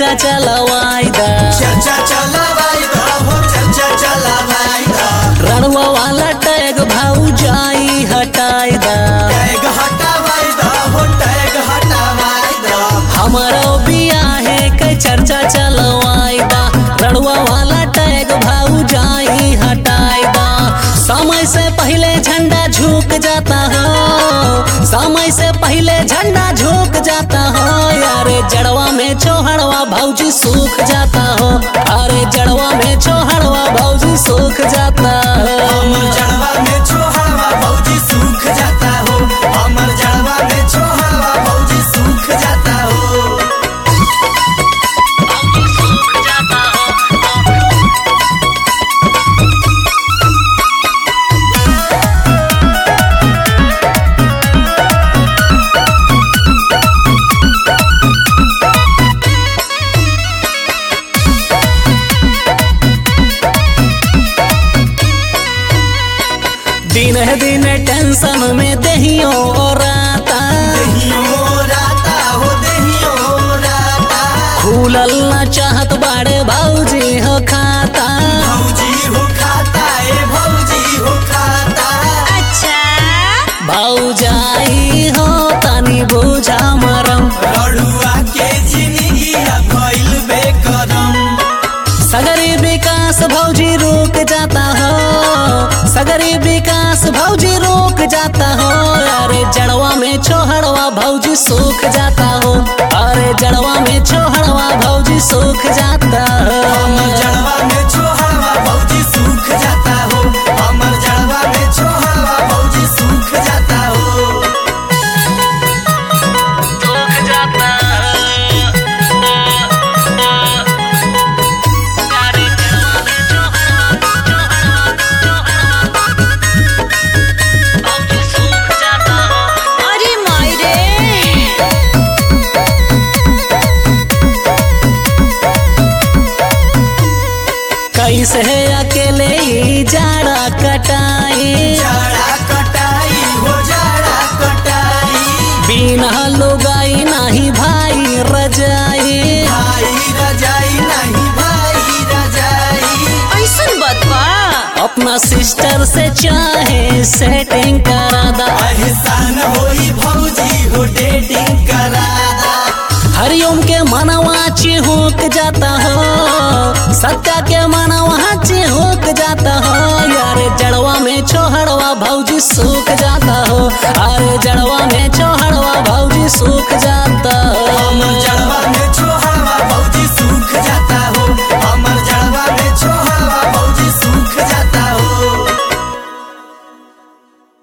चर्चा चलवाई दा चर्चा चलावाई दा हो चर्चा चलावाई दा रणवा वाला टैग भाऊ जाई हटाई दा टैग हटावाई दा हो टैग हटावाई दा हमारो बियाहे के चर्चा चलवाई दा रणवा वाला टैग भाऊ जाई हटाई दा समय से पहले झंडा झुक जाता हो समय से पहले झंडा झुक जाता हो यारे जड़वा में चौहड़वा भौजी सूख जाता हो अरे जड़वा में चौहड़वा भौजी सूख जाता हो हमर जड़वा में छोहावा भौजी सूख जाता हो हमर जड़वा में छोहावा भौजी सूख जाता हो दिन है दिन टेंशन में दहियो राता देहियो राता हो देहियो राता खुलल ना चाहत बाड़े भौजी हो खाता भौजी हो खाता ए भौजी हो खाता भौजाई हो तनी बुझा मरम लड़ुआ के जिंदगी भइल बेकरम सगरी विकास भौजी रुक जाता हो सगरी विकास भौजी रुक जाता हो अरे जड़वा में छोहड़वा भौजी सूख जाता हो अरे जड़वा में छोहड़वा भौजी सूख जाता हो हमर जड़वा में छोहावा भौजी सूख जाता हो हमर जड़वा में छोहावा भौजी सूख जाता हो सूख जाता अरे माई रे कैसे अकेले ही जाड़ा कटाई जाड़ा कटाई हो जाड़ा कटाई बिना लुगाई नहीं भाई रजाई भाई रजाई नहीं भाई रजाई ऐसन बतवा अपना सिस्टर से चाहे सेटिंग करा दा एहसान होई भौजी हो डेटिंग करादा हरिओम के मनवा चिहुक जाता हो सत्या के मनवा चिहुक जाता हो यारे जड़वा में छोहड़वा भौजी सूख जाता हो अरे जड़वा में छोहड़वा भौजी सूख जाता